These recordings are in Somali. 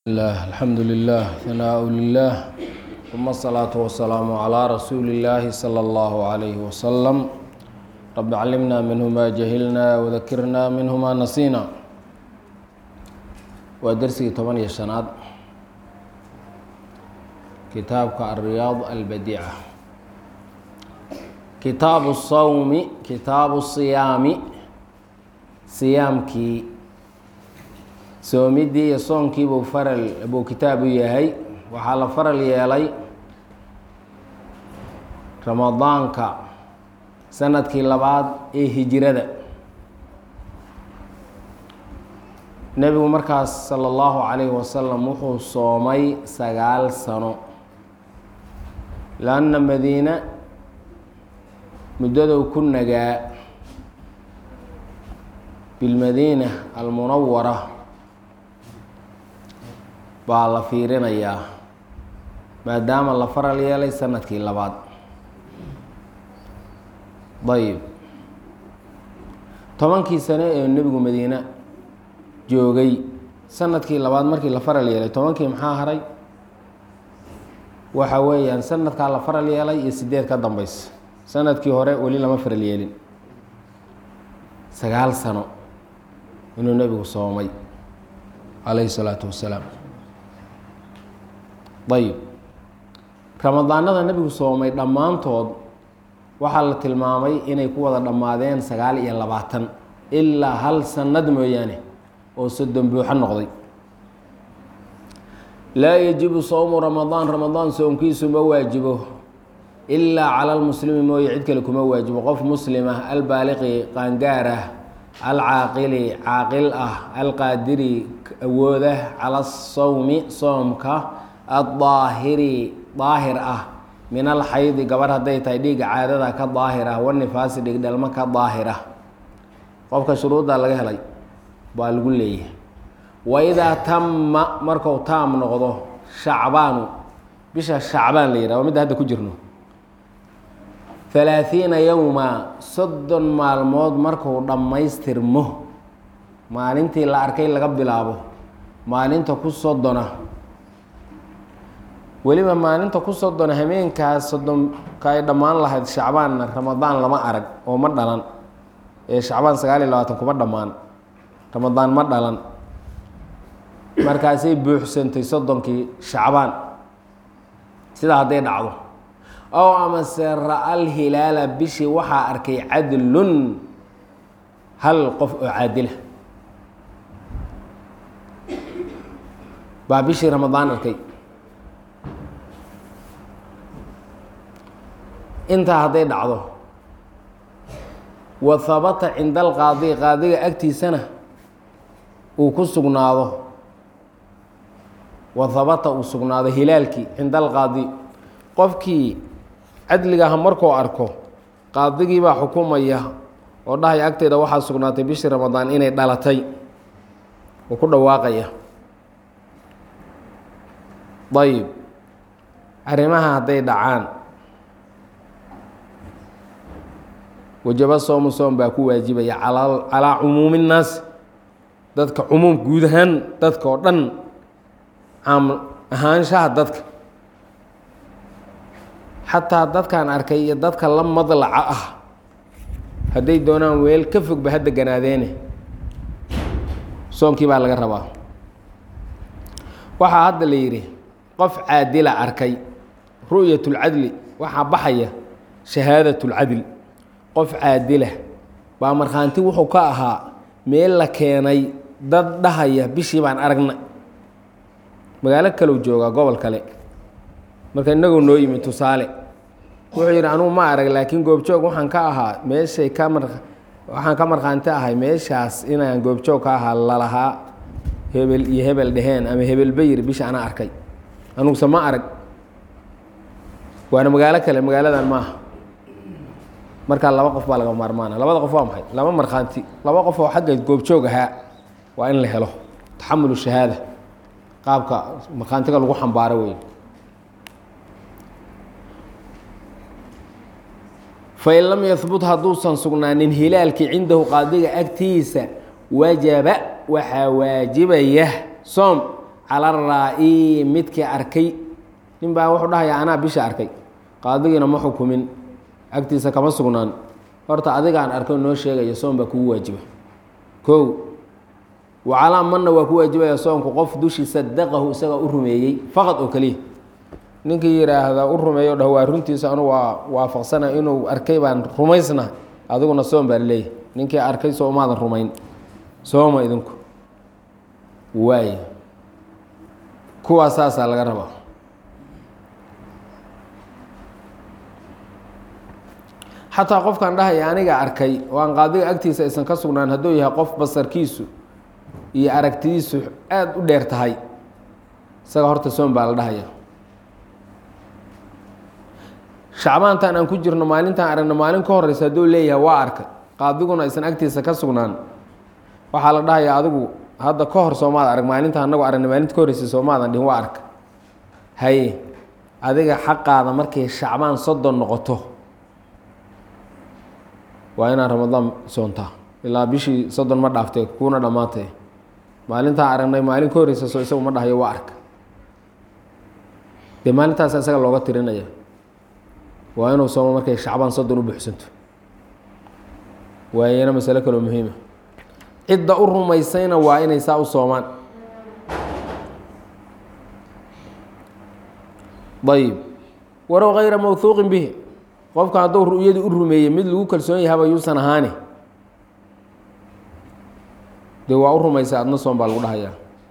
الله الحمد لله ثناء لله ثم الصلاة والسلام على رسول الله صلى الله عليه وسلم رب علمنا منه ما جهلنا وذكرنا منه ما نسينا ودرسي طبعا شناد كتابك الرياض البديعة كتاب الصوم كتاب الصيام صيامكي soomidii iyo soonkii buu faral buu kitaab u yahay waxaa la faral yeelay ramadaanka sanadkii labaad ee hijirada nebigu markaas sala allahu calayhi wasalam wuxuu soomay sagaal sano lanna madiina muddaduu ku nagaa bilmadiina almunawara baa la fiirinayaa maadaama la faral yeelay sanadkii labaad dayib tobankii sano ee nebigu madiine joogay sanadkii labaad markii la faral yeelay tobankii maxaa haray waxa weeyaan sanadkaa la faral yeelay iyo sideed ka dambeysa sanadkii hore weli lama faral yeelin sagaal sano inuu nebigu soomay calayhi salaatu wasalaam ayib ramadaanada nebigu soomay dhammaantood waxaa la tilmaamay inay ku wada dhammaadeen sagaal iyo labaatan ilaa hal sanad mooyaane oo soddon buuxo noqday laa yajibu sowmu ramadaan ramadaan soomkiisu ma waajibo ilaa cala lmuslimi mooye cid kale kuma waajibo qof muslim ah albaaliqi qaangaar ah alcaaqili caaqil ah alqaadiri awooda cala sowmi soomka addaahiri daahir ah min alxaydi gabar hadday tahay dhiigga caadada ka daahir ah wanifaasi dhigdhelmo ka daahir ah qofka shuruudda laga helay baa lagu leeyahay waidaa tama marku taam noqdo shacbaanu bisha shacbaan la yihah waa midda hadda ku jirno halaaثiina yowma soddon maalmood markuu dhammaystirmo maalintii la arkay laga bilaabo maalinta ku soddona weliba maalinta ku soddona hameenkaas soddonka ay dhammaan lahayd shacbaanna ramadaan lama arag oo ma dhalan ee shacbaan sagaal iyo labaatan kuma dhammaan ramadaan ma dhalan markaasay buuxsantay soddonkii shacbaan sidaa hadday dhacdo ow amase ra-al hilaala bishii waxaa arkay cadlun hal qof oo caadila baa bishii ramadaan arkay intaa hadday dhacdo wa habata cinda alqaadi qaadiga agtiisana uu ku sugnaado wa habata uu sugnaado hilaalkii cinda alqaadi qofkii cadligaha markuu arko qaadigii baa xukumaya oo dhahaya agteeda waxaa sugnaatay bishii ramadaan inay dhalatay uu ku dhawaaqaya ayib arrimaha hadday dhacaan wajaba soomu soom baa ku waajibaya calaa cumuumi nnaas dadka cumuum guud ahaan dadka oo dhan caam ahaanshaha dadka xataa dadkaan arkay iyo dadka la madlaca ah hadday doonaan weel ka fogba hadda ganaadeene soomkii baa laga rabaa waxaa hadda la yidhi qof caadila arkay ru'yat اlcadli waxaa baxaya shahaadat اlcadl qof caadila baa markhaanti wuxuu ka ahaa meel la keenay dad dhahaya bishii baan aragna magaalo kalow joogaa gobol kale marka inagoo noo yimi tusaale wuxuu yidhi anugu ma arag laakiin goobjoog waxaan ka ahaa meeshay ka mar waxaan ka markhaanti ahay meeshaas inaan goobjoog ka ahaa lalahaa hebel iyo hebel dheheen ama hebelba yiri bisha anaa arkay anuguse ma arag waana magaalo kale magaaladan maaha markaa laba qof baa laga maarmaana labada qof waa maxay laba markhaanti laba qof oo xagga goobjoog ahaa waa in la helo taxamulu shahaada qaabka markhaantiga lagu xambaaro wey fain lam yahbut hadduusan sugnaanin hilaalkii cindahu qaadiga agtiisa wajaba waxaa waajibaya soom cala raa-i midkii arkay nin baa wuxuu dhahayaa anaa bisha arkay qaadigiina ma xukumin agtiisa kama sugnaan horta adigaan arkay noo sheegaya soon baa kugu waajiba kow wa calaa manna waa ku waajibaya soonku qof dushii sadaqahu isagaa u rumeeyey faqad oo keliya ninkii yidhaahda u rumeeyo dhah waa runtiisa anu waa waafaqsana inuu arkay baan rumaysna adiguna soom baa laleeyahy ninkii arkay soo umaadan rumayn sooma idinku waay kuwaas saasaa laga rabaa xataa qofkan dhahaya aniga arkay oo aan qaadiga agtiisa aysan ka sugnaan hadduu yahay qof basarkiisu iyo aragtidiisu aada u dheer tahay isaga horta soom baa la dhahaya shacbaantan aan ku jirno maalintaan aragno maalin ka horeysa hadduu leeyahay waa arkay qaadiguna aysan agtiisa ka sugnaan waxaa la dhahayaa adigu hadda ka hor soomaad arag maalinta anagu aragna maalinta ka horreysay soomaadan dhihin waa arka haye adiga xaqaada markay shacbaan soddon noqoto waa inaad ramadaan soontaa ilaa bishii soddon ma dhaaftay kuuna dhammaatay maalintaan aragnay maalin ka horreysa soo isagu ma dhahayo waa arka dee maalintaas isaga looga tirinaya waa inuu soomo markay shacbaan soddon u buuxsanto waayana masalo kaloo muhiima cidda u rumaysayna waa inay saa u soomaan ayib warow kayra mawhuuqin bihi qofka hadduu ru'yadii u rumeeyey mid lagu kalsoon yahaba yuusan ahaani dee waa u rumaysa adna soon baa lagu dhahayaa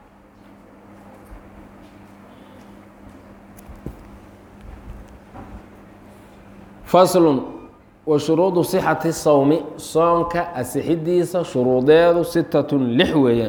faslun wa shuruudu sixati sawmi soonka asixidiisa shuruudeedu sitatun lix weeyaan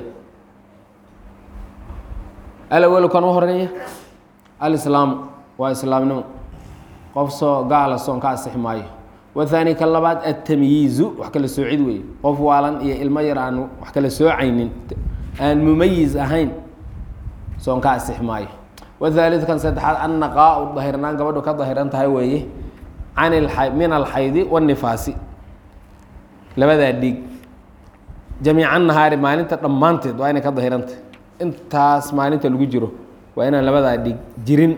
alawelu kan u horeeya alislaamu waa islaamnimo qof soo gaala soon ka asixi maayo wathaani ka labaad altamyiizu wax kala soocid weeye qof waalan iyo ilmo yar aan wax kala soocaynin aan mumayiz ahayn soon ka asixi maayo wathaalid kan saddexaad annaqaa-u dahirnaan gabadhu ka dahiran tahay weeye can min alxaydi wanifaasi labadaa dhiig jamiica nahaari maalinta dhammaanteed waa inay ka dahirantah intaas maalinta lagu jiro waa inaan labadaa dhiig jirin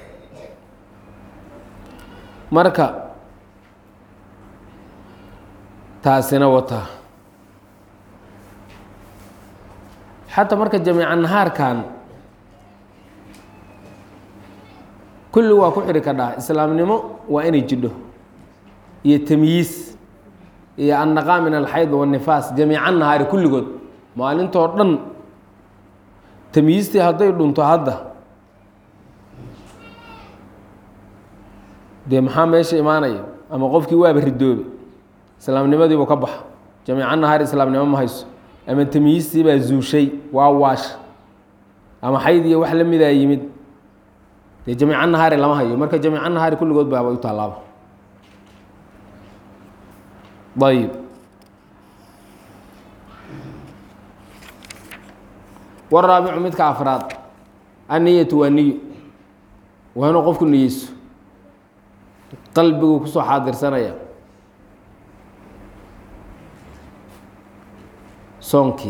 marka taasina wataa xataa marka jamiica nahaarkan kulli waa ku xidhi kadhaa islaamnimo waa inay jidho iyo tamyiis iyo annaqaa min alxayd wanifaas jamiica nahaari kulligood maalintoo dhan tamyiistii hadday dhunto hadda dee maxaa meesha imaanaya ama qofkii waaba ridoobe islaamnimadiibuu ka baxa jamiica nahaari islaamnimo ma hayso ama tamyiistii baa zuushay waa waash ama xayd iyo wax la midaa yimid dee jamiica nahaari lama hayo marka jamiica nahaari kulligood baaba u tallaaba ayib waraabicu midka afraad anniyatu waa niyo waa inuu qofku niyeyso qalbiguu kusoo xaadirsanaya soonkii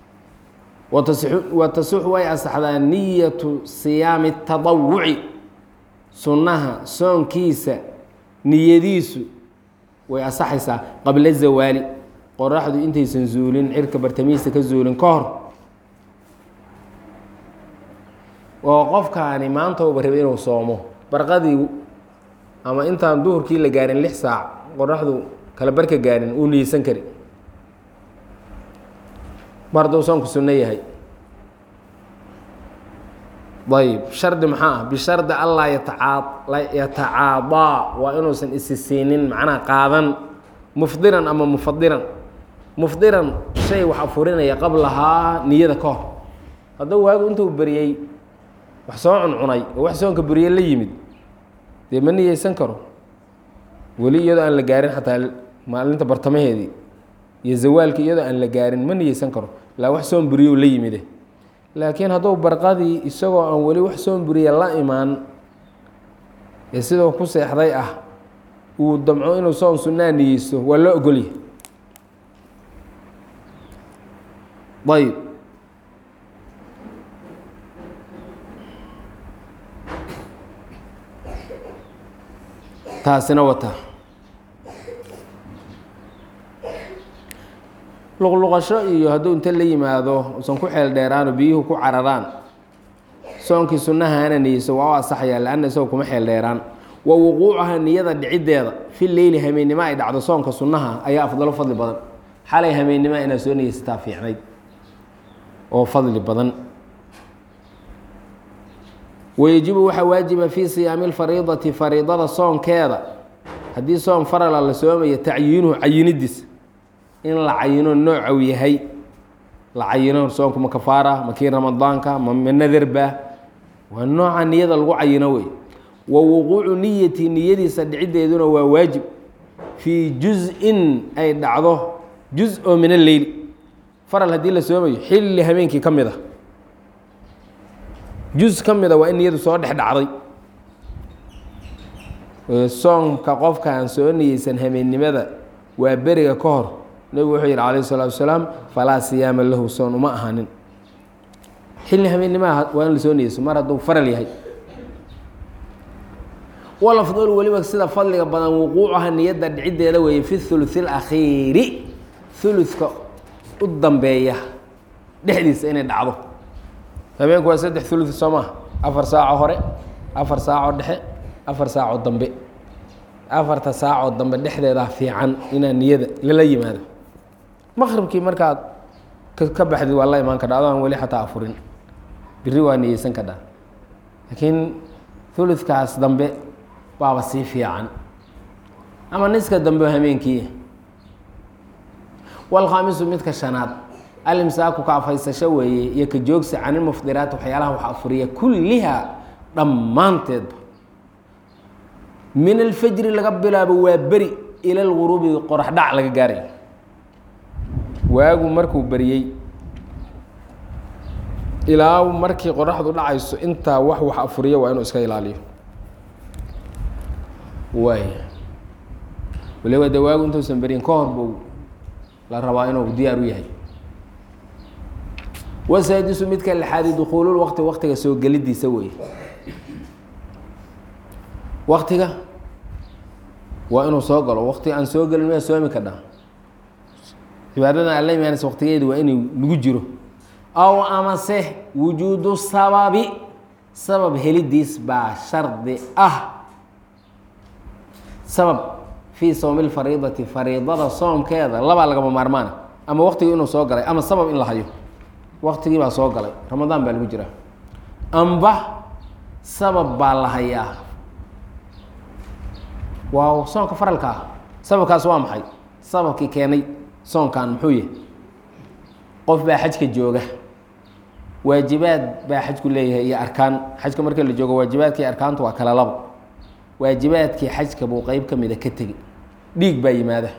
wa tasixu way asaxdaa niyatu siyaami tadawuci sunnaha soonkiisa niyadiisu way asaxaysaa qabla zawaali qoraxdu intaysan zuulin cirka bartamihiisa ka zuulin ka hor oo qofkaani maanta uba rabay inuu soomo barqadii ama intaan duhurkii la gaarin lix saac qoraxdu kala barka gaarin uu niyeysan kari mar hadduu soonku sunno yahay ayb shardi maxaa ah bishardi allaa yataa yatacaadaa waa inuusan isi siinin macnaha qaadan mufdiran ama mufadiran mufdiran shay wax afurinaya qablahaa niyada ka hor hadduu waagu intuu beriyey wax soo cuncunay oo wax soonka beriye la yimid dee ma niyeysan karo weli iyadoo aan la gaarin xataa maalinta bartamaheedii iyo zawaalkii iyadoo aan la gaarin ma niyeysan karo ilaa wax soon beriyo la yimide laakiin hadduu barqadii isagoo aan weli wax soon beriye la imaan ee sidoo ku seexday ah uu damco inuu soon sunnaa niyeysto waa loo ogolyahy ayb taasina wata luqluqasho iyo hadduu inta la yimaado usan ku xeel dheeraano biyuhu ku cararaan soonkii sunnahaana niyeyso waa u asaxaya lanna isagoo kuma xeel dheeraan wa wuquucaha niyada dhiciddeeda fi leyli hameennimo ay dhacdo soonka sunnaha ayaa afdalo fadli badan xalay hameennimo inaad soo niyeysataa fiicnayd oo fadli badan wayejibu waxaa waajiba fii siyaami lfariidati fariidada soonkeeda haddii soon farala la soomayo tacyiinuhu cayinidiis in la cayino noocow yahay la cayino soonku ma kafaara ma kii ramadaanka ma ma nadarba waa nooca niyada lagu cayino wey wa wuquucu niyati niyadiisa dhiciddeeduna waa waajib fii juz-in ay dhacdo juz oo min alleyli faral haddii la soomayo xilli habeenkii ka mid a juz ka mida waa in niyadu soo dhex dhacday soonka qofka aan soo niyeysan habeennimada waa beriga ka hor nebigu wuxuu yihi calayh isalaatu wasalaam falaa siyaama lahu soon uma ahaanin xilli habeennimada waa in la soo niyeyso mar hadduu faral yahay walafdol weliba sida fadliga badan wuquucaha niyadda dhiciddeeda weeye fi thuluthi alakhiiri thuluthka u dambeeya dhexdiisa inay dhacdo habeenku waa saddex thuluth soo maha afar saaco hore afar saaco dhexe afar saaco dambe afarta saacoo dambe dhexdeedaa fiican inaa niyada lala yimaado maqribkii markaad ka baxdid waa la imaan kadha adoon weli xataa afurin biri waa niyeysan kadhaa laakiin thuluthkaas dambe waaba sii fiican ama niska dambe hameenkii walkhaamisu midka shanaad alimsaaku ka afaysasho weeye iyo ka joogsi canilmuftiraat waxyaalaha wax afuriya kulliha dhammaanteedba min alfajri laga bilaabo waa beri ila lguruubi qorax dhac laga gaarayo waagu markuu beriyey ilaa markii qoraxdu dhacayso intaa wax wax afuriya waa inuu iska ilaaliyo waay waliba de waagu intuusan beriyin ka hor buu la rabaa inuu diyaar u yahay wasaadisu midka lixaadi dukuulul waqti waqtiga soo gelidiisa weeye waktiga waa inuu soo galo wakti aan soo gelin miyaa soomi kadhaa cibaadadan alla imaanaysa waktigeedu waa inuu lagu jiro aw amase wujuudu sababi sabab helidiis baa shardi ah sabab fii sowmi lfariidati fariidada soomkeeda labaa lagama maarmaana ama waktigii inuu soo galay ama sabab in la hayo waktigii baa soo galay ramadaan baa lagu jiraa amba sabab baa la hayaa waa soonka faralka ah sababkaas waa maxay sababkii keenay soonkan muxuu yahay qof baa xajka jooga waajibaad baa xajku leeyahay iyo arkaan xajka marka la joogo waajibaadkii arkaantu waa kala labo waajibaadkii xajka buu qeyb ka mida ka tegi dhiig baa yimaada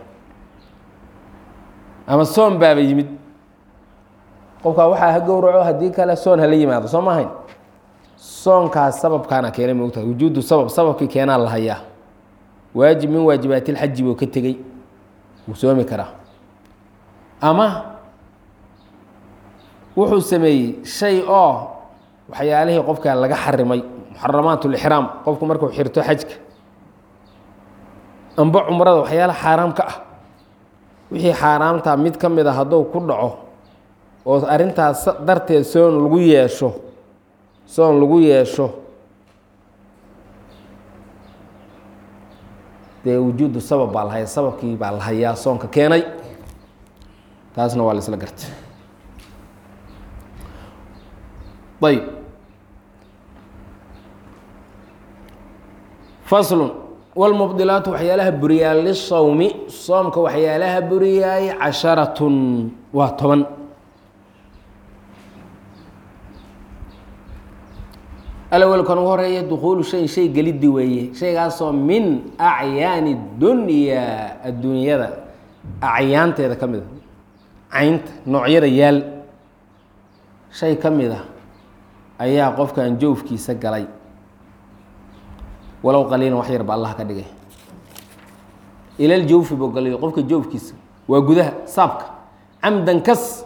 ama soon baaba yimid qofkaa waxaa ha gowraco haddii kale soon hala yimaado soo ma ahayn soonkaas sababkaana keenay moogtahay wujuudu sabab sababkii keenaa la hayaa waajib min waajibaatilxaji buu ka tegey wuu soomi karaa ama wuxuu sameeyey shay oo waxyaalihii qofka laga xarimay muxaramaat lixraam qofku markuu xirto xajka amba cumrada waxyaala xaaraam ka ah wixii xaaraamtaa mid ka mid a hadduu ku dhaco oo arrintaas darteed soon lagu yeesho soon lagu yeesho dee wujuudu sabab baa la hayaa sababkii baa la hayaa soonka keenay taasna waa la isla gartay ayb faslun wlmubdilaatu waxyaalaha buriyaa lisawmi soomka waxyaalaha buriyaay casharatun waa toban alawelkan ugu horeeya dukuulu shayin shay geliddi weeye shaygaasoo min acyaani dunyaa adduunyada acyaanteeda ka mid a caynta noocyada yaal shay ka mid a ayaa qofkan joofkiisa galay walow qaliilan wax yarba allah ka dhigay ilal jawfi buu galay qofka joofkiisa waa gudaha saabka camdan kas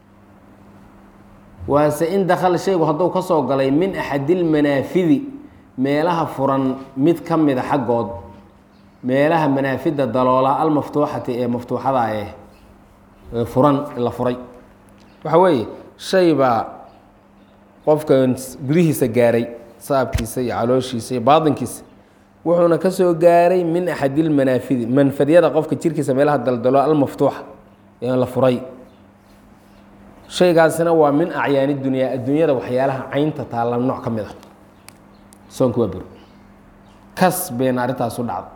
waase in dakala shaygu hadduu ka soo galay min axadilmanaafidi meelaha furan mid ka mida xaggood meelaha manaafida daloola almaftuuxati ee maftuuxada ee ee furan la furay waxa weeye shay baa qofkan gudihiisa gaaray saabkiisa iyo calooshiisa iyo baatinkiisa wuxuuna ka soo gaaray min axadilmanaafidi manfadyada qofka jirkiisa meelaha daldalo almaftuuxa ee la furay shaygaasina waa min acyaani dunyaa adduunyada waxyaalaha caynta taalla nooc ka mid ah soonka waa bur kas bayna arrintaas u dhacda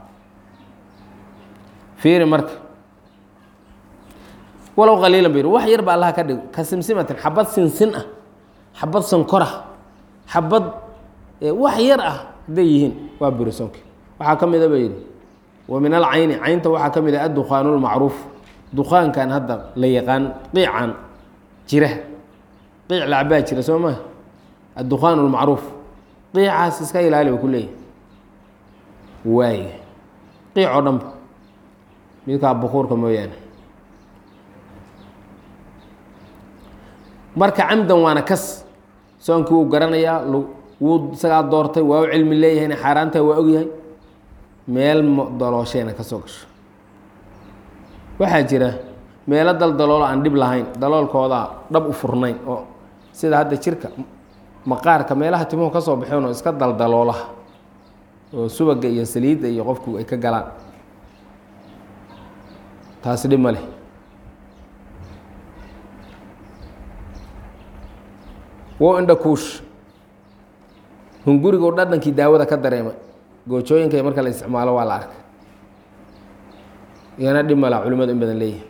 fiiri marka walow qaliilan bayr wax yar ba allaha ka dhigo ka simsimatin xabad sinsin ah xabad sankor ah xabad wax yar ah hadday yihiin waa buri soonki waxaa ka mida ba yidhi wa min alcayni caynta waxaa ka mid ah addukhaanu lmacruuf dukaankan hadda la yaqaan qiican jira qiic lacbaa jira soo maa addukhaan lmacruuf qiicaas iska ilaali ba ku leeyahy waay qiic oo dhanba midkaa bukuurka mooyaane marka camdan waana kas soonkii wuu garanayaa wuu isagaa doortay waa u cilmi leeyahayna xaaraantaa waa ogyahay meel daloosheena ka soo gasho waxaa jira meelo dal daloolo aan dhib lahayn daloolkoodaa dhab u furnayn oo sida hadda jirka maqaarka meelaha timuhu ka soo baxeen oo iska daldaloolaha oo subaga iyo saliidda iyo qofku ay ka galaan taasi dhib ma leh wo indha kuush hungurigu dhadhankii daawada ka dareemay goojooyinka marka la isticmaalo waa la arkay iyana dhib mala culimadu in badan leeyihi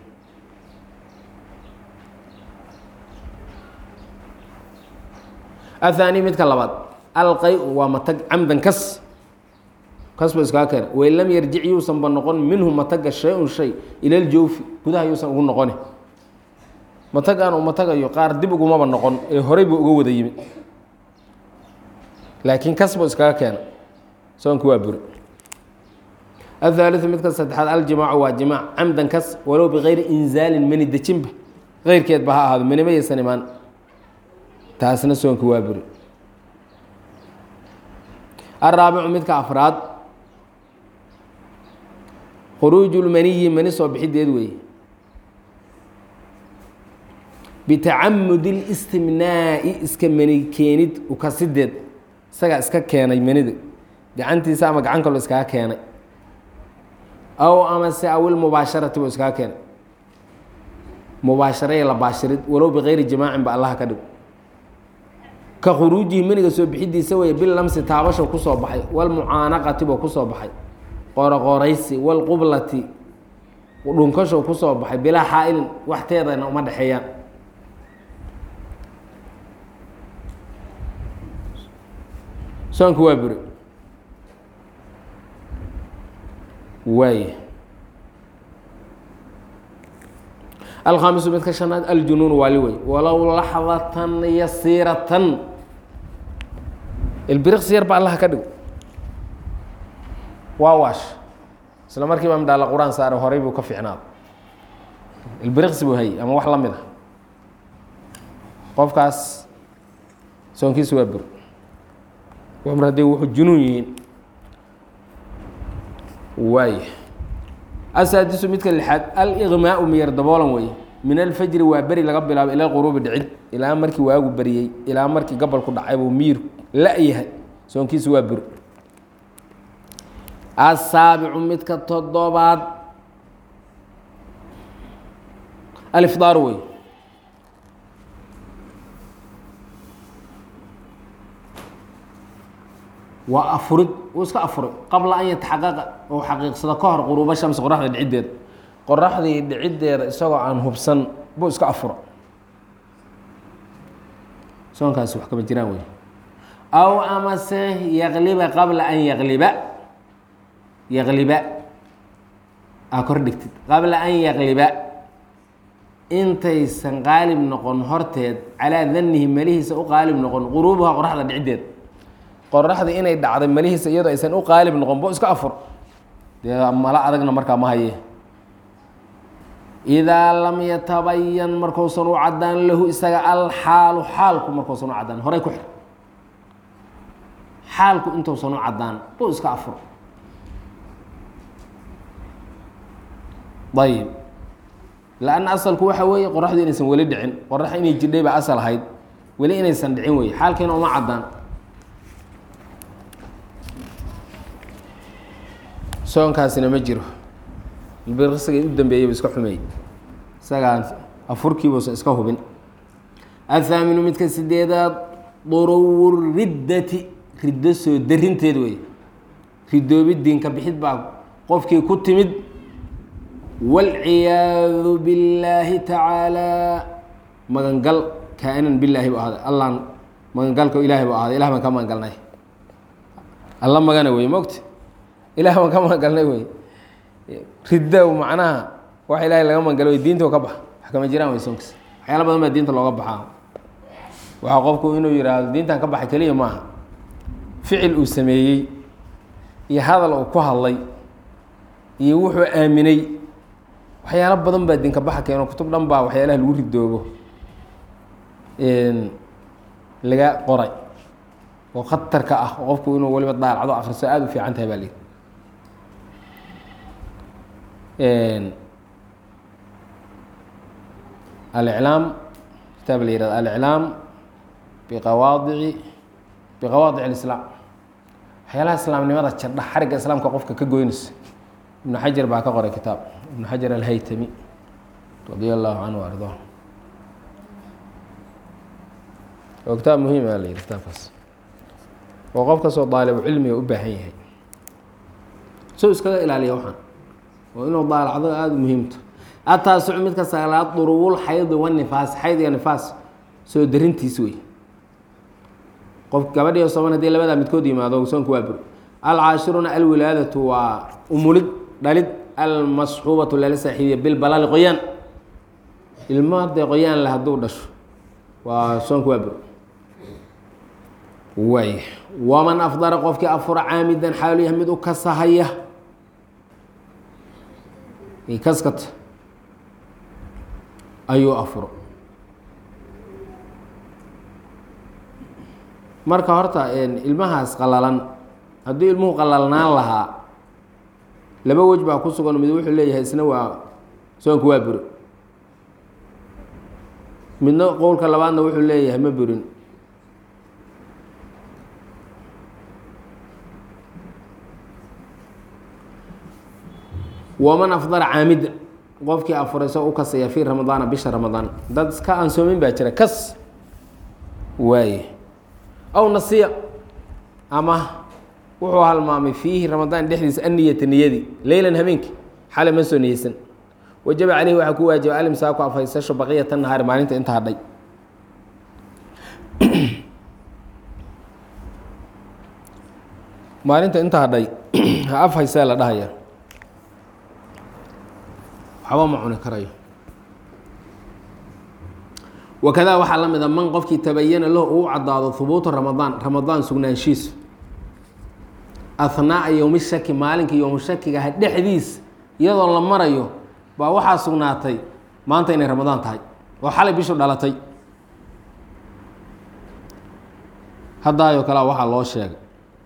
ahaani midka labaad alqay waa matag camdan kas kas ba iskaa keena wain lam yarjic yuusanba noqon minhu mataga shay-un shay ila ljawfi gudaha yuusan ugu noqoni matagaan uu matagayo qaar dib ugumaba noqon ee horey buu uga wada yimid laakiin kas buu iskaga keena soonki waa buri ahaaliu midka saddexaad aljimaacu waa jimaac camdan kas walow bikayri inzaalin mani dejinba keyrkeed ba ha ahaado mani mayaysan imaan taasna soonki waa buri araabicu midka afraad khuruuju lmaniyi mani soo bixideed weeye bitacamudi اlistimnaa'i iska mani keenid ukasideed isagaa iska keenay manida gacantiisa ama gacan kaloo iskaga keenay aw amase awil mubaasharati buu iskaga keenay mubaasharaya la baashirid walow bikayri jimaacin ba allaha ka dhigo ka khuruujihi maniga soo bixidiisa weeye bilamsi taabasho kusoo baxay walmucaanaqati buu kusoo baxay qooroqooraysi walqublati dhunkasho kusoo baxay bilaa xaa-ilin waxteedana uma dhexeeyaan soonki waa buri waay alkhaamisu midka shanaad aljunuun waali wey walow laxdatan yasiiratan ilbiriqsi yar ba allaha ka dhigo waa waash isla markiiba midhaala qur-aan saare horay buu ka fiicnaado ilbiriqsi buu hayay ama wax la mid a qofkaas soonkiisu waa buri mar hadday wuxuu junuun yihiin waay asaadisu midka lixaad aliqmaau miyar daboolan weeye min alfajri waa beri laga bilaabo ila quruubi dhicid ilaa markii waagu beriyey ilaa markii gabalku dhacay buu miir la-yahay soonkiisu waa buri asaabicu midka toddobaad alifdaar wey waa afurid uu iska afuray qabla an yataxaqaqa ou xaqiiqsado ka hor quruuba shamsi qoraxda dhiciddeeda qoraxdii dhiciddeeda isagoo aan hubsan buu iska afuro soonkaasi wax kama jiraan wey aw amase yaqliba qabla an yaqliba yaqliba aa kor dhigtid qabla an yaqliba intaysan qaalib noqon horteed calaa danihi melihiisa u qaalib noqon quruubuha qoraxda dhiciddeeda qoraxdii inay dhacday melihiisa iyadoo aysan u qaalib noqon bo iska afur dee mala adagna markaa ma haye idaa lam yatabayan markuusan u cadaan lahu isaga alxaalu xaalku markuusan u cadaan horay ku xir xaalku intuusan u caddaan buu iska afuro ayib lanna asalku waxa weeye qoraxdu inaysan weli dhicin qorax inay jidhay baa asal ahayd weli inaysan dhicin wey xaalkiina uma caddaan soonkaasina ma jiro birsigay u dambeeyey bu iska xumeeyey isagaan afurkiibuusan iska hubin athaaminu midka sideedaad duruwu riddati riddo soo darinteed wey ridoobidiinka bixid baa qofkii ku timid wاlciyaadu billaahi tacaalaa magangal kaa-inan bilaahi bu ahaaday allaan magangalka ilaahay bu ahaaday ilah baan ka magangalnay alla magana wey mogta ilah baan ka magangalnay wey ridda macnaha wax ilaahay laga magangalo wey diinta ka baxa wax kama jiraan wey soonkas waxyaala badan baa diinta looga baxaa waxaa qofku inuu yidhaahdo diintan ka baxay keliya maaha ficil uu sameeyey iyo hadal uu ku hadlay iyo wuxuu aaminay waxyaalo badan baa dinka baxa keeno kutub dhan baa waxyaalaha lagu ridoobo laga qoray oo khatarka ah oo qofku inuu waliba daalacdo akriso aada u fiican tahay baa lii aliclaam kitaab la yihahdo aliclaam biqawaadici biqawaadic alislaam waxyaalaha islaamnimada jardha xarigga islaamka qofka ka goynaysa ibnu xajar baa ka qoray kitaab ibnu xajar alhaytami radia allahu canhu arda oo kitaab muhiim a la yihi kitaabkaas oo qof kastoo daalibu cilmiga u baahan yahay soo iskaga ilaaliya waxaan oo inuu daalacdo aada muhiimto ataasucu midka sagaalaad duruwul xaydi wanifaas xayd iyo nifaas soo darintiis wey qof gabadhiyo soban hadii labadaa midkood yimaado soonku waa bur alcaashiruna alwilaadatu waa umulid dhalid almasxuubatu lala saaxiibiya bilbalali qoyaan ilmo dee qoyaan le hadduu dhasho waa soonku waa bur waay waman afdara qofkii afura caamidan xaalu yahay mid u kasahaya kaskata ayuu afuro marka horta ilmahaas qalalan haddii ilmuhu qalalnaan lahaa laba wej baa ku sugan mid wuxuu leeyahay isna waa soonku waa buro midna qowlka labaadna wuxuu leeyahay ma burin waman afdara caamida qofkii afuray soo u kasaya fii ramadaana bisha ramadaan dad iska aan soomin baa jira kas waaye aw nasiya ama wuxuu halmaamay fiihi ramadaan dhexdiisa anniyata niyadii leylan habeenkii xale ma soo niyeysan wajaba caleyhi waxaa ku waajiba alimsaaku afhaysasho baqiyata nahaari maalinta inta hadhay maalinta inta hadhay ha af haysee la dhahaya waxba ma cuni karayo wakadaa waxaa la mid a man qofkii tabayana lahu uu caddaado hubuutu ramadaan ramadaan sugnaanshiisu ahnaa'a yowmi shaki maalinka yowmu shakigaha dhexdiis iyadoo la marayo baa waxaa sugnaatay maanta inay ramadaan tahay oo xalay bishu dhalatay haddaayoo kalea waxaa loo sheegay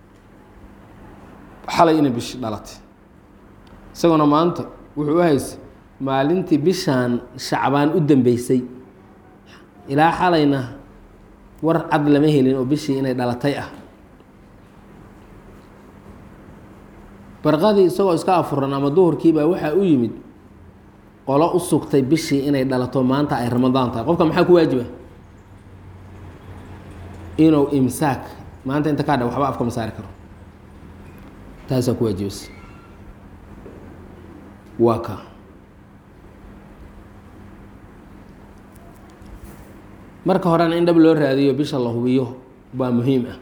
xalay inay bishi dhalatay isagoona maanta wuxuu u haysay maalintii bishaan shacbaan u dambeysay ilaa xalayna war cad lama helin oo bishii inay dhalatay ah barqadii isagoo iska afuran ama duhurkiibaa waxaa u yimid qolo u sugtay bishii inay dhalato maanta ay ramadaan tahay qofka maxaa ku waajiba inuu imsaak maanta inta kaa dha waxba afka ma saari karo taasaa ku waajibaysa waa ka marka horena in dhab loo raadiyo bisha la hubiyo baa muhiim ah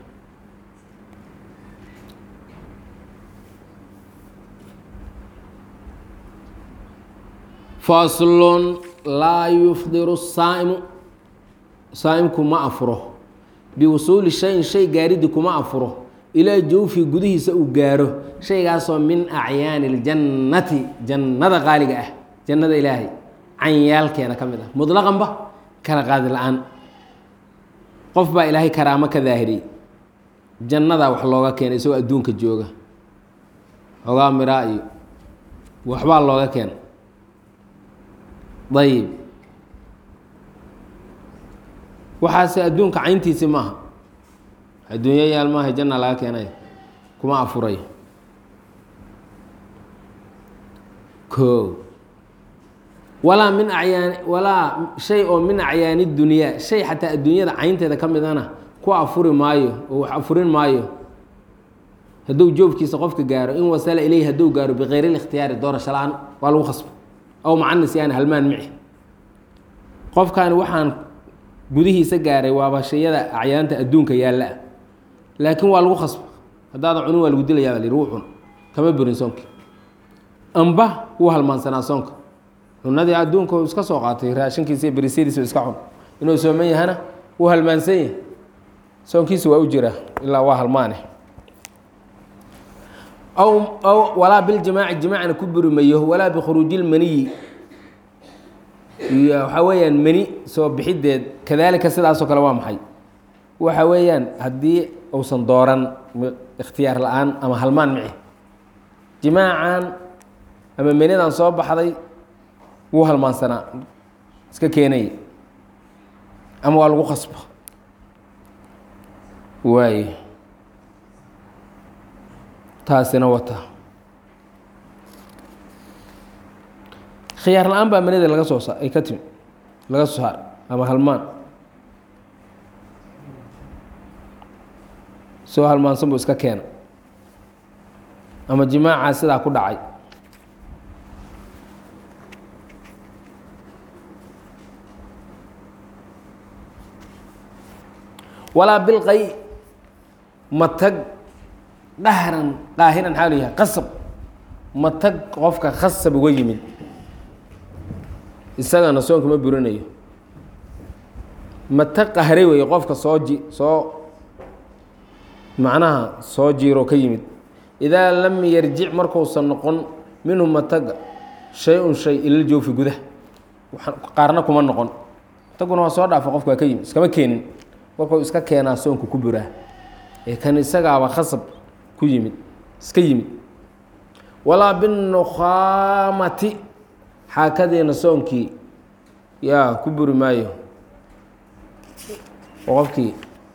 faslun laa yufdiru saa'imu saa'imku ma afuro biwusuuli shayin shay gaaridii kuma afuro ilaa jawfi gudihiisa uu gaaro shaygaasoo min acyaani اljannati jannada qaaliga ah jannada ilaahay canyaalkeeda ka mid ah muطlaqanba kala qaadi la-aan qof baa ilaahay karaamo ka daahiriyey jannadaa wax looga keenay isagoo adduunka jooga xoogaa miraa iyo waxbaa looga keena dayib waxaase adduunka cayntiisi maaha adduunyo yaal maaha janna laga keenay kuma afuray ko walaa min acyaani walaa shay oo min acyaani dunyaa shay xataa adduunyada caynteeda ka midana ku afuri maayo oo wax afurin maayo hadduu joobkiisa qofka gaaro in wasala ileyhi hadduu gaaro bikayri likhtiyaari doorasho la-aan waa lagu khasbo aw macanis yaani halmaan mici qofkaani waxaan gudihiisa gaaray waaba shayada acyaanta adduunka yaalla ah laakiin waa lagu khasbo haddaada cunin waa lagu dilayaa baa la yihi wuu cun kama burin soonki amba wuu halmaansanaa soonka cunadii adduunka uu iska soo qaatay raashinkiisa iyo berisadiisa iska cun inuu sooman yahana wuu halmaansan yahay soonkiisa waa u jira ilaa waa halmaane aw aw walaa biljimaaci jimaacna ku buri mayo walaa bikhuruuji lmaniyi iyo waxaa weeyaan mani soo bixideed kadaalika sidaasoo kale waa maxay waxa weeyaan haddii uusan dooran ikhtiyaar la-aan ama halmaan mici jimaacan ama menidan soo baxday wuu halmaansanaa iska keenaya ama waa lagu khasba waaye taasina wata khiyaar la-aan baa manida laga soo sa ay ka timi laga soo saar ama halmaan soo halmaansan buu iska keena ama jimaacaa sidaa ku dhacay walaa bilqay matag dhahran qaahiran xaa lu yahay qasab matag qofka khasab uga yimid isagana soonka ma burinayo matag qahray weeye qofka soo ji soo macnaha soo jiiro ka yimid idaa lam yarjic markuusan noqon minhu mataga shay-un shay ilal joofi gudaha qaarna kuma noqon mataguna waa soo dhaafa qofka waa ka yimid iskama keenin markuu iska keenaa soonka ku buraa ee kan isagaaba khasab ku yimid iska yimid walaa binukhaamati xaakadiina soonkii yaa ku buri maayo oo qofkii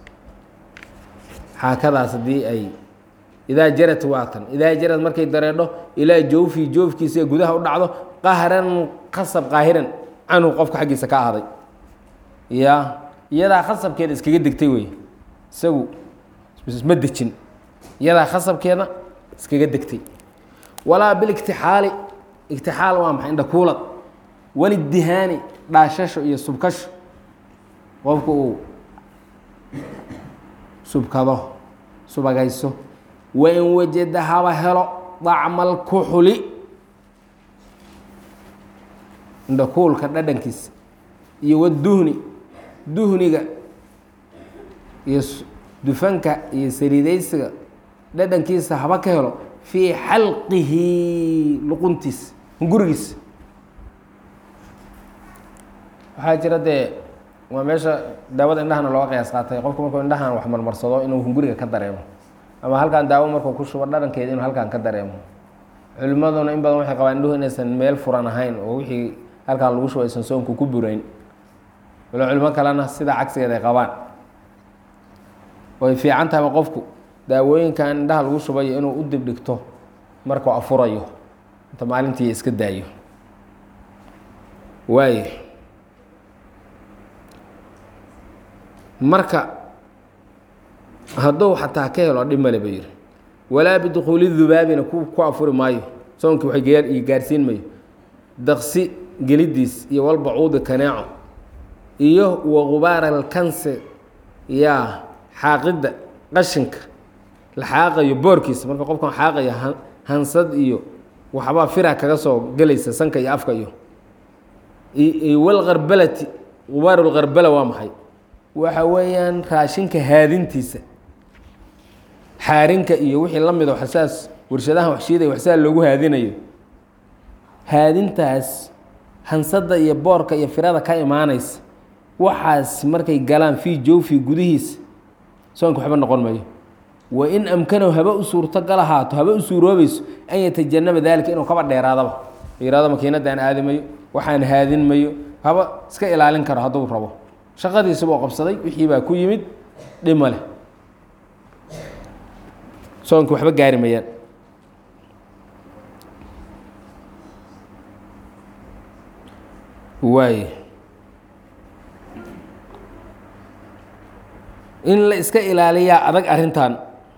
xaakadaas haddii ay idaa jarad waatan idaa jarad markay dareedho ilaa jawfii joofkiisa gudaha u dhacdo qahran qasab qaahiran canhu qofka xaggiisa ka ahday ya iyadaa khasabkeeda iskaga degtay wey isagu ma dejin iyadaa khasabkeeda iskaga degtay walaa biligtixaali igtixaal waa maxay indhakuulad walidihaani dhaashasho iyo subkasho qofku uu subkado subagayso wain wajada haba helo dacmal kuxuli indhakuulka dhadhankiisa iyo waduhni duhniga iyo dufanka iyo saliidaysiga dhadhankiisa haba ka helo fii xalqihi luquntiisa hungurigiisa waxaa jira dee waa meesha daawada indhahana looga qiyaas qaatay qofku markuu indhahan wax marmarsado inuu hunguriga ka dareemo ama halkan daawo markuu ku shubo dhadhankeeda inuu halkan ka dareemo culimmaduna in badan waxay qabaan indhuhu inaysan meel furan ahayn oo wixii halkan lagu shubo aysan soonku ku burayn walo culimo kalena sidaa cagsigeed ay qabaan way fiican tahayba qofku daawooyinkan indhaha lagu shubayo inuu u dibdhigto markuu afurayo inta maalintii iska daayo waay marka hadduu xataa ka helo dhib male ba yihi walaa bidukhuuli dubaabina ku ku afuri maayo soonkii wax gaarsiin mayo daqsi gelidiis iyo walbacuudi kaneeco iyo wagubaara alkanse yaa xaaqidda qashinka la xaaqayo boorkiisa marka qofkan xaaqaya hansad iyo waxbaa fira kaga soo gelaysa sanka iyo afka iyo walkarbalati gubaaru lkarbala waa maxay waxa weeyaan raashinka haadintiisa xaarinka iyo wixii la mido waxsaas warshadahan waxshiiday waxsaa loogu haadinayo haadintaas hansada iyo boorka iyo firada ka imaanaysa waxaas markay galaan fii jawfi gudihiisa soonka waxba noqon mayo wain amkanahu haba u suurtogal ahaato haba u suuroobayso an yatajanaba daalika inuu kaba dheeraadaba yihahdo makiinadaan aadi mayo waxaan haadin mayo haba iska ilaalin karo hadduu rabo shaqadiisabuu qabsaday wixii baa ku yimid dhima leh soonki waxba gaari mayaan waay in la iska ilaaliyaa adag arrintan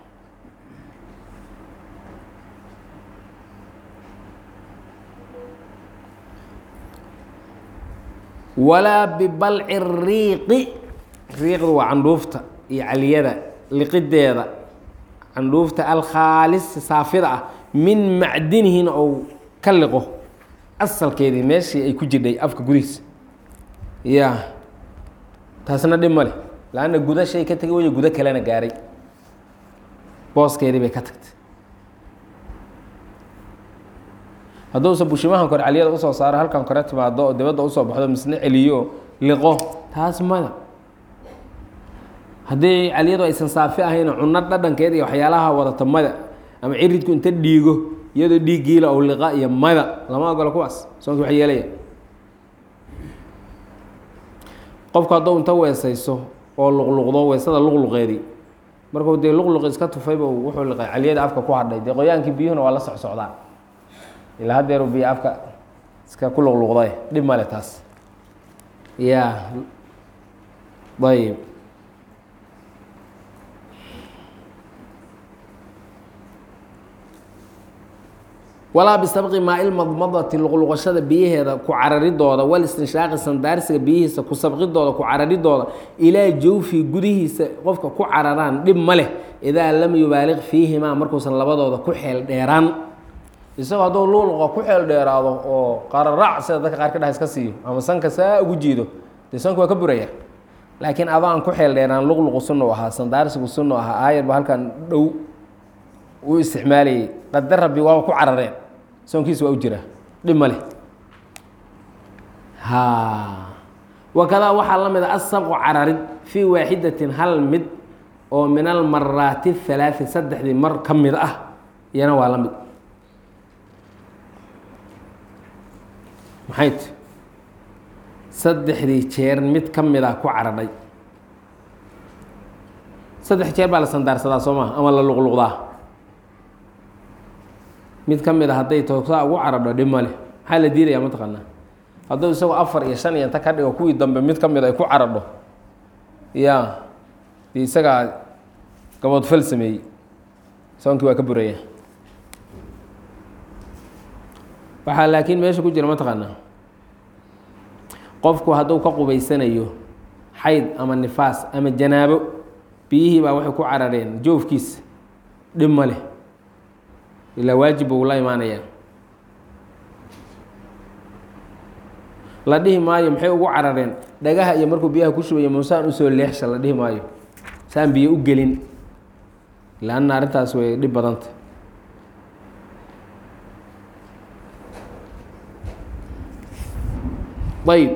walaa bibalci riiqi riiqdu waa candhuufta iyo caliyada liqideeda candhuufta alkhaalis saafida ah min macdinihina ou ka liqo asalkeedii meeshii ay ku jidhay afka gudihiisa ya taasna dhib ma leh laanna guda shay ka tegay way gudo kalena gaaray booskeedii bay ka tagtay hadduusa bushimahan kore caliyada usoo saaro halkan kore timaado oo dibadda usoo baxdo misne celiyo oo liqo taas mada haddii caliyadu aysan saafi ahayn cunno dhadhankeeda iyo waxyaalaha wadata mada ama ciridku inta dhiigo iyadoo dhiiggiila ou liqa iyo mada lama ogolo kuwaas soonki wax yeelaya qofku hadduu inta weesayso oo luqluqdo weysada luqluqeedii markuu dee luqluq iska tufayba wuxuu liqay caliyada afka ku hadhay dee qoyaankii biyuhuna waa la socsocdaan ilaa haddeeru biyo afka iska ku luqluqday dhib male taas ya ayb walaa bisabqi maa-il madmadati luqluqashada biyaheeda ku cararidooda wal istinshaaqi sandaarsiga biyihiisa ku sabqidooda ku cararidooda ilaa jawfi gudihiisa qofka ku cararaan dhib ma leh idaa lam yubaaliq fiihimaa markuusan labadooda ku xeel dheeraan isagoo hadduu luqluqa ku xeel dheeraado oo qararac sida dadka qaar ka dhaha iska siiyo ama sanka saa ugu jiido dee sanku waa ka buraya laakiin adaan ku xeel dheeraan luqluqu sunnu ahaa sandaarsigu sunnu ahaa aayar ba halkan dhow uu isticmaalayay qadar rabbi waaba ku carareen soonkiisa waa u jira dhib ma leh ha wakadaa waxaa la mid a asabqu cararid fii waaxidatin hal mid oo min almaraati halaai saddexdii mar ka mid ah iyana waa la mid maxay ti saddexdii jeer mid ka mid ah ku caradhay saddex jeer baa la sandaarsadaa soo maha ama la luqluqdaa mid ka mid a hadday toosaa ugu caradho dhib ma leh maxaa la diidayaa mataqaanaa hadduu isagoo afar iyo shan iyo inta ka dhigo kuwii dambe mid ka mid ay ku caradho ya dee isagaa gaboodfal sameeyey soonkii waa ka buraya waxaa laakiin meesha ku jira mataqaanaa qofku hadduu ka qubaysanayo xayd ama nifaas ama janaabo biyihii baa waxay ku carareen joofkiisa dhib ma leh ilaa waajib buu la imaanayaa la dhihi maayo maxay ugu carareen dhagaha iyo markuu biyaha ku shubayo muusaan usoo leexsha la dhihi maayo saan biyo u gelin laanna arrintaas way dhib badanta ayb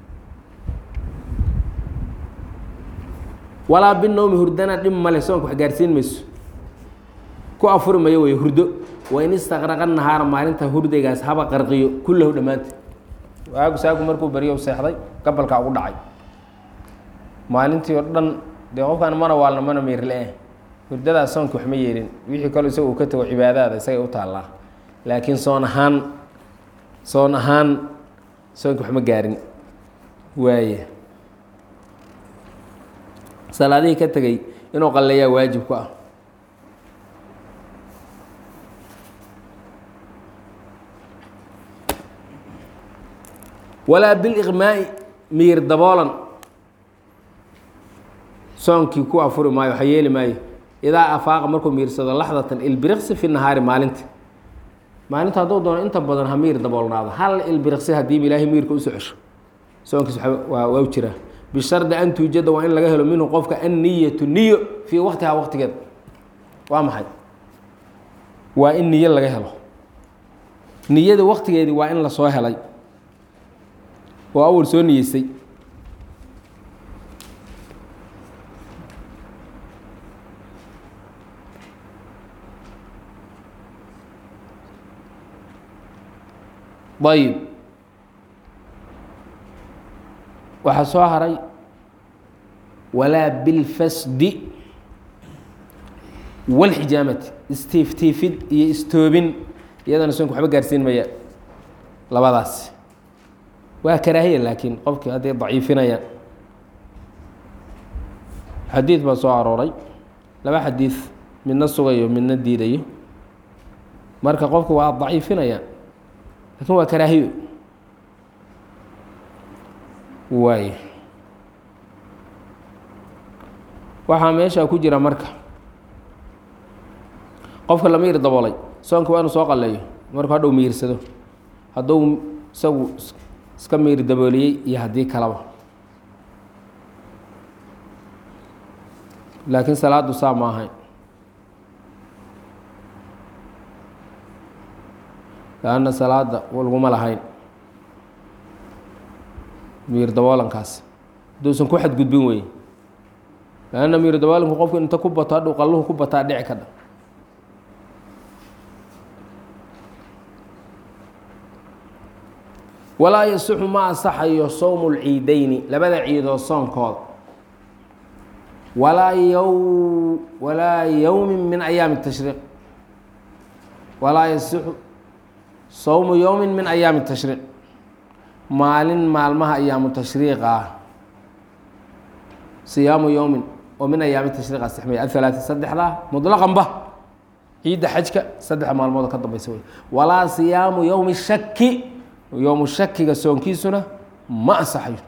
walaa binowmi hurdana dhib male soonka wax gaarsiin mayso ku afuri mayo wey hurdo wain istaqraqa nahaara maalinta hurdaygaas haba qarqiyo kullahu dhammaanta waagu saagu markuu baryo seexday gabalkaa ugu dhacay maalintii oo dhan dee qofkaan mana waalna mana meyrle-eh hurdadaas soonka wax ma yeelin wixii kaloo isaga uu ka tago cibaadaada isagay u taallaa laakiin soon ahaan soon ahaan soonka wax ma gaarin waaya salaadihii ka tegey inuu qalleeyaa waajib ku ah walaa biliqmaa'i miyir daboolan soonkii ku afuri maayo waxa yeeli maayo idaa afaaqa markuu miirsado laxdatan ilbiriqsi fi nahaari maalinta maalinta hadduu doono inta badan ha miir daboolnaado hal ilbiriqsi haddiiba ilaahay miirka usoo cesho soonkiis waa waa u jiraa bishardi an tuujada waa in laga helo minhu qofka anniyatu niyo fii waktihaa waktigeeda waa maxay waa in niyo laga helo niyada waktigeedii waa in lasoo helay oo awal soo niyeysay ayib waxaa soo haray walaa bilfasdi walxijaamati istiiftiifid iyo istoobin iyadana sunka waxba gaarsiin maya labadaas waa karaahiya laakiin qofkii hadday daciifinayaan xadiid baa soo arooray laba xadiid midna sugayo midna diidayo marka qofku waa daciifinayaan lakin waa karaahiyo waay waxaa meesha ku jira marka qofka la miyir daboolay soonka waa inuu soo qaleeyo markuu hadhow miyirsado hadduu isagu iska miyir dabooliyey iyo haddii kalaba laakiin salaadu saa ma ahayn lanna salaada laguma lahayn miyir daboolankaas hadduusan ku xadgudbin wey lanna miyir daboolanku qofku inta ku bato hadhuu qalluhu ku bataa dhici ka dha walaa yasixu ma asaxayo sowmu lciideyni labada ciidoo soonkooda walaa yow walaa yowmin min ayaami tashriiq walaa yasixu sowmu yowmin min ayaami tashriiq maalin maalmaha ayaamu tashriiqa ah siyaamu yowmin oo min ayaami tashriiq asixmaya athalaati saddexdaa mutlaqanba ciidda xajka saddexa maalmood ka dambaysa wey walaa siyaamu yowmi shaki yowmu shakiga soonkiisuna ma ansaxayo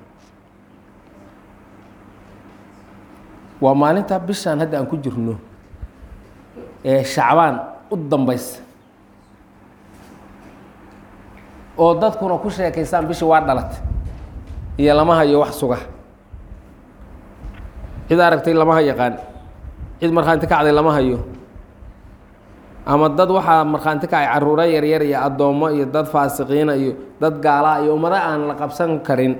waa maalinta bishaan hadda aan ku jirno ee shacbaan u dambaysa oo dadkuna ku sheekaysaan bishii waa dhalatay iyo lama hayo wax suga cid aragtay lama ha yaqaan cid markhaanti kacday lama hayo ama dad waxaa markhaanti kacay caruuro yaryar iyo addoommo iyo dad faasiqiina iyo dad gaalaa iyo ummado aan la qabsan karin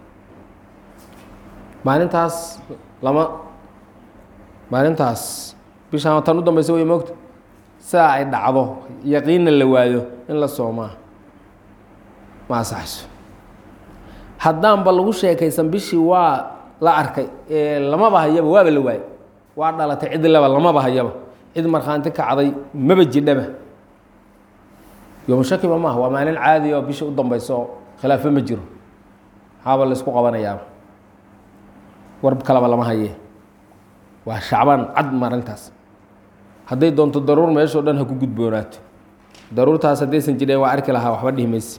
maalintaas lama maalintaas bishaan tan u dambaysa way moogta sidaa ay dhacdo yaqiinna la waayo in la soomaa ma asaxayso haddaanba lagu sheekaysan bishii waa la arkay lamaba hayaba waaba la waayay waa dhalatay cid laba lamaba hayaba cid markhaanti kacday maba jidhaba yomushakiba maaha waa maalin caadi oo bisha u dambayso oo khilaafo ma jiro maxaaba laysku qabanayaaba war kalaba lama haye waa shacbaan cad maalintaas hadday doonto daruur meeshao dhan ha ku gudboonaato daruurtaas haddaysan jireen waa arki lahaa waxba dhihi mayse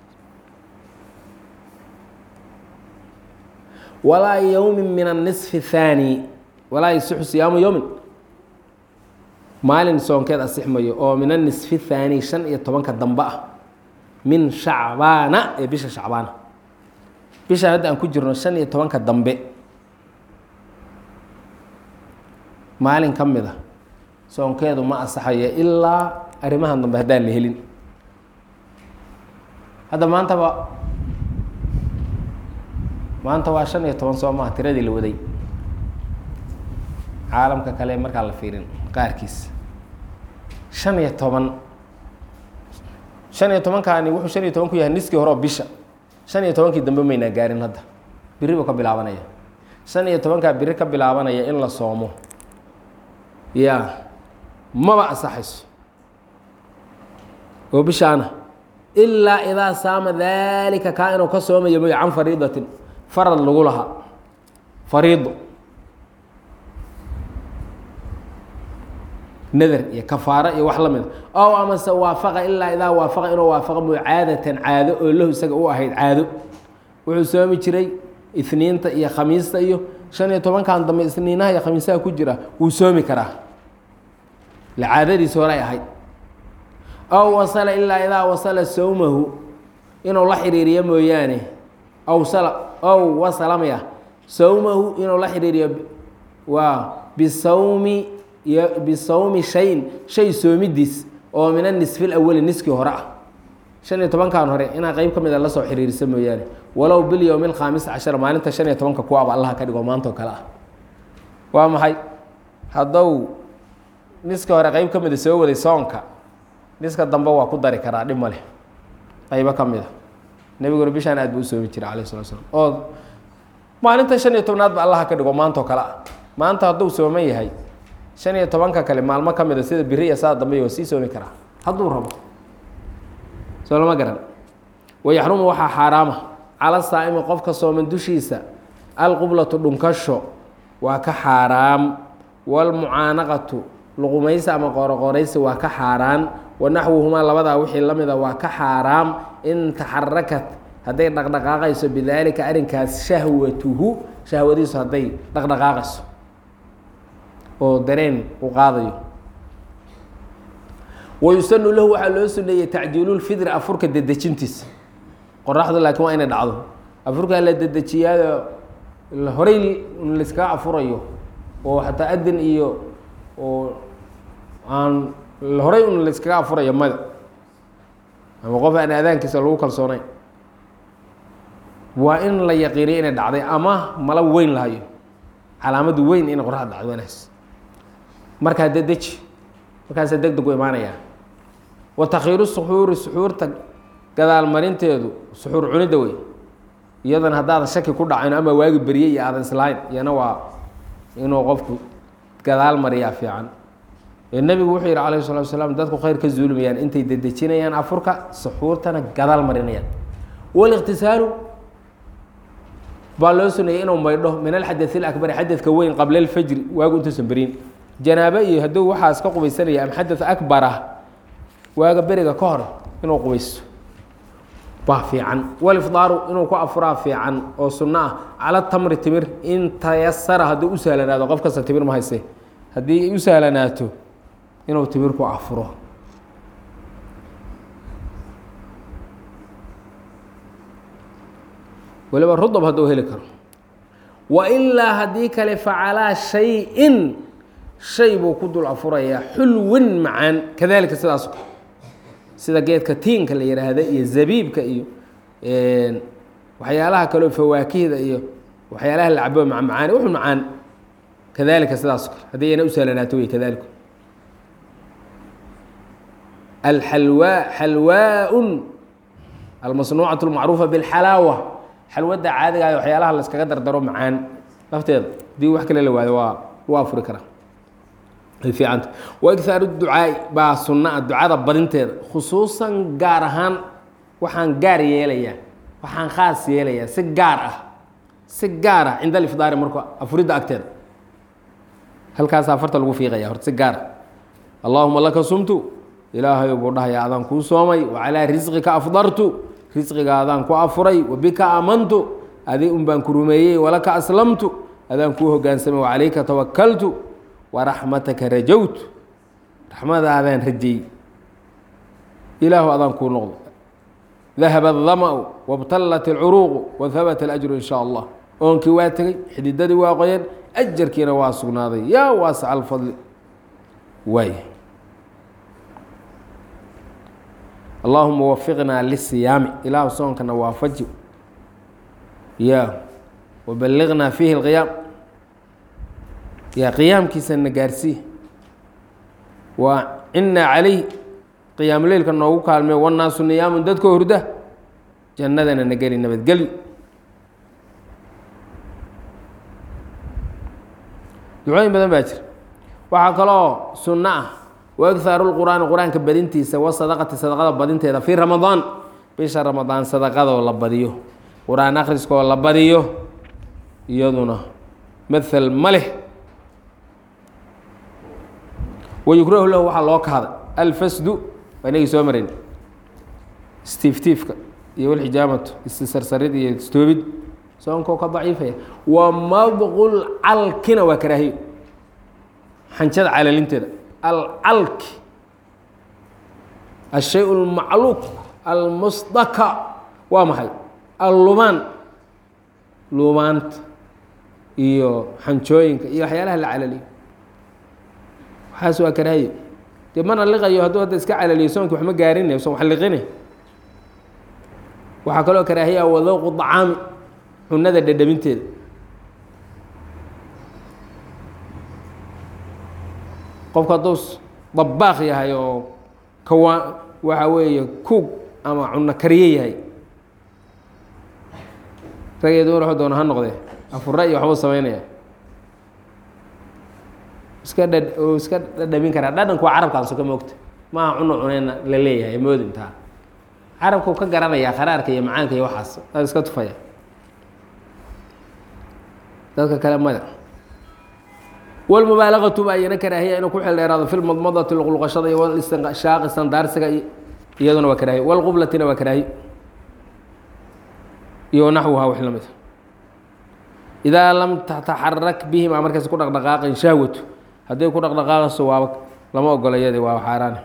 walaa yowmin min annisfi thaani walaa yasixu siyaamu yowmin maalin soonkeed asixmayo oo min anisfi thaani shan iyo tobanka dambe ah min shacbaana ee bisha shacbaana bishaan hadda aan ku jirno shan iyo tobanka dambe maalin ka mid a soonkeedu ma asaxayo ilaa arrimahan dambe haddaan la helin hadda maantaba maanta waa shan iyo toban soo maha tiradii la waday caalamka kale markaa la fiirin qaarkiis shan iyo toban shan iyo tobankaani wuxuu shan iyo toban ku yahay niskii hore oo bisha shan iyo tobankii dambe maynaa gaarin hadda biri buu ka bilaabanaya shan iyo tobankaa biri ka bilaabanaya in la soomo ya maba ansaxayso oo bishaana ilaa idaa saama daalika kaa inuu ka soomayo moy can fariidatin farad lagu lahaa fariido nadar iyo kafaaro iyo wax la mida ow amase waafaqa ilaa idaa waafaqa inuu waafaqa mucaadatan caado oo lahu isaga u ahayd caado wuxuu soomi jiray isniinta iyo khamiista iyo shan iyo tobankan dambe isniinaha iyo khamiisaha ku jira wuu soomi karaa la caadadiisi hore ay ahayd ow wasala ilaa idaa wasala sowmahu inuu la xiriiriyo mooyaane ow sala ow wasalamaya sowmahu inuu la xiriiriyo waa bisawmi bisawmi shayin shay soomidiis oo min anisfi lawali niskii hore ah shan iyo tobankan hore inaa qeyb ka mida lasoo xiriirisa mooyaane walow bilyowmi alkhaamis cashar maalinta shan iyo tobanka kuwaaba allaha ka dhigo maantao kale ah waa maxay haddou niska hore qeyb ka mida soo waday soonka niska dambe waa ku dari karaa dhib ma leh qaybo ka mid a nebiguna bishaan aad buu u soomi jiray alayh salatu slam oo maalinta shan iyo tobnaad ba allaha ka dhigo maanta oo kale ah maanta hadduu sooman yahay shan iyo tobanka kale maalmo ka mid a sida biri iyo saa dambe waa sii soomi karaa hadduu rabo soo lama garan wayaxrumu waxaa xaaraama cala saa'imi qofka sooman dushiisa alqublatu dhunkasho waa ka xaaraam walmucaanaqatu luqumaysi ama qooroqooraysi waa ka xaaraan wanaxwuhumaa labadaa wixii la mida waa ka xaaraam in taxarakat hadday dhaqdhaqaaqayso bidaalika arrinkaas shahwatuhu shahwadiisu hadday dhaqdhaqaaqayso oo dareen u qaadayo wayusanu lahu waxaa loo suneeyey tacjiilulfidri afurka dedejintiisa qoraxdu laakiin waa inay dhacdo afurkaa la dedejiyaayo horey layskaga afurayo oo xataa adin iyo oo aan horey un layskaga afurayo mada ama qof aan aadaankiisa lagu kalsoonayn waa in la yaqiiniyo inay dhacday ama mala weyn lahayo calaamadu weyn inay qoraxda dhacdo wanaas markaa dedeji markaasaa deg deg u imaanayaa wa takhiiru suxuuri suxuurta gadaal marinteedu suxuur cunidda wey iyadana haddaadan shaki ku dhacayn ama waagi berye iyo aadan islahayn iyana waa inuu qofku gadaal mariyaa fiican ee nebigu wuxuu yidhi calayhi salatu wasalaam dadku khayr ka zuulmayaan intay dedejinayaan afurka suxuurtana gadaal marinayaan waliqtisaalu baa loo suneeyey inuu maydho min alxadai alakbari xadadka weyn qabla alfajri waagu intuusan berin janaabo iyo hadduu waxaas ka qubaysanaya ama xadad akbar ah waaga beriga ka hor inuu qubaysto baa fiican walifdaaru inuu ku afuraa fiican oo sunno ah cala tamri timir in tayasara hadduu u sahlanaado qof kasta timir ma hayse haddii ay u sahlanaato inuu timir ku afuro waliba rudab hadduu heli karo wa ilaa haddii kale facalaa shay-in shay buu ku dul afurayaa xulwin macaan kadalika sidaas kale sida geedka tiinka la yihaahda iyo zabiibka iyo waxyaalaha kaleo fawaakihda iyo waxyaalaha la cabo macmacaani wuxuu macaan kadalika sidaas kale haddii ayna u sahlanaato wey kadaliku alxalwaa xalwaa-un almasnuucatu lmacruufa bilxalaawa xalwadda caadiga ah waxyaalaha la iskaga dardaro macaan lafteeda haddii wax kale la waayo waa lagu afuri karaa ay fiicanta waigthaaru ducaai baa sunna a ducada badinteeda khusuusan gaar ahaan waxaan gaar yeelayaa waxaan khaas yeelayaa si gaar ah si gaar ah cinda alifdaari marka afuridda agteeda halkaas afarta lagu fiiqaya horta si gaar ah allaahuma laka sumtu ilaahay buu dhahayaa adaan kuu soomay wa calaa risqika afdartu risqiga adaan ku afuray wa bika aamantu adi un baan ku rumeeyey walaka aslamtu adaan kuu hogaansamay wa calayka tawakaltu waraxmataka rajowtu raxmadaadaan rajey ilaahu adaan kuu noqdo dahaba adama-u wabtallat alcuruuqu wahabata alajru in shaa allah oonkii waa tegey xididadii waa qoyeen ajarkiina waa sugnaaday yaa waasaca alfadli waay allaahuma wafiqnaa lisiyaami ilaahu soonkana waafaji ya waballiqnaa fiihi اlqiyaam yaa qiyaamkiisana gaarsii waa cinnaa calayh qiyaamuleylka noogu kaalmee wannaasu niyaamun dadkoo hurda jannadana na geli nabadgelyo ducooyin badan baa jira waxaa kaloo sunno ah waigthaaru lqur'aani qur-aanka badintiisa wasadaqati sadaqada badinteeda fii ramadaan bisha ramadaan sadaqadoo la badiyo qur-aan akhriskaoo la badiyo iyaduna mathal ma leh wayukrahu lahu waxaa loo kahday alfasdu waa inagii soo marin stiiftiifka iyo walxijaamatu istisarsarid iyo istoobid soonkoo ka daciifaya wa mabqul calkina waa karaahiyo xanjada calalinteeda alcalki ashay اlmacluuq almusdaka waa maxay allumaan lumaanta iyo xanjooyinka iyo waxyaalaha la calaliyo waxaas waa karaahiyo dee mana liqayo hadduu hadda iska calaliyo soonki wax ma gaarinay son wax liqine waxaa kaloo karaahiya wadowqu dacaami cunada dhedhaminteeda qofku hadduu dabaaq yahay oo kawa waxa weeye kuug ama cunno kariye yahay rageedu wuxuu doona ha noqdee afurra iyo waxbuu samaynaya iska dha oo iska dhadhamin karaa dhadhanku waa carabkaan soka moogta maaha cuno cuneyna la leeyahay moodintaa carabkuu ka garanayaa kharaarka iyo macaanka iyo waxaas aa iska tufaya dadka kale maya walmubaalagatu baa iyana karaahiya inuu ku xil dheeraado fi lmadmadati luqluqashada iyo walistinshaqi sandaarsiga iyaduna waa karaahiya walqublatina waa karaahiya iyo naxwuhaa wix lamid idaa lam tataxarak bihima markaas ku dhaqdhaqaaqin shahwatu hadday ku dhaqdhaqaaqayso waaba lama ogola iyadi waa xaaraane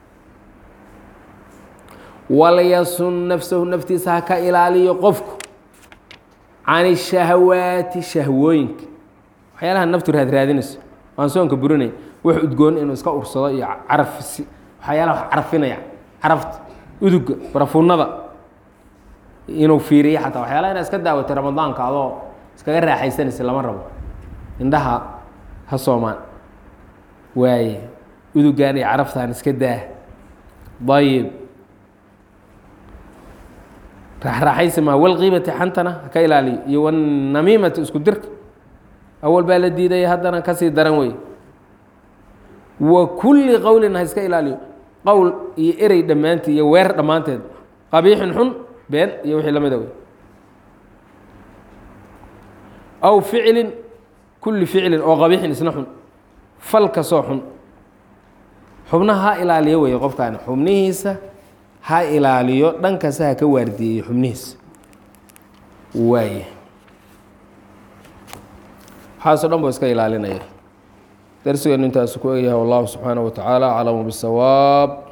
walyasun nafsahu naftiisa ha ka ilaaliyo qofku can shahawaati shahwooyinka waxyaalaha naftu raadraadinayso aan soonka burinay wax udgoon inuu iska ursado iyo carafsi waxyaalaha wax carfinaya carafta uduga barafuunada inuu fiiriyo xataa waxyaalaha inaad iska daawatay ramadaanka adoo iskaga raaxaysanaysa lama rabo indhaha ha soomaan waaye udugaan iyo caraftaan iska daa ayib raaxraaxaysi maa walqiibati xantana haka ilaaliyo iyo wanamiimati isku dirka awal baa la diidaya haddana kasii daran wey wa kulli qowlin ha iska ilaaliyo qowl iyo erey dhammaanteed iyo weer dhammaanteed qabiixin xun been iyo wixii lamida wey aw ficlin kulli ficlin oo qabiixin isna xun fal kasoo xun xubnaha ha ilaaliyo wey qofkaani xubnihiisa ha ilaaliyo dhankasta ha ka waardiyeeyo xubnihiisa waay waxaasoo dhan buu iska ilaalinaya darsigeenu intaasu ku egyahay wallahu subxaanaه wa tacaala aclamu bالsawaab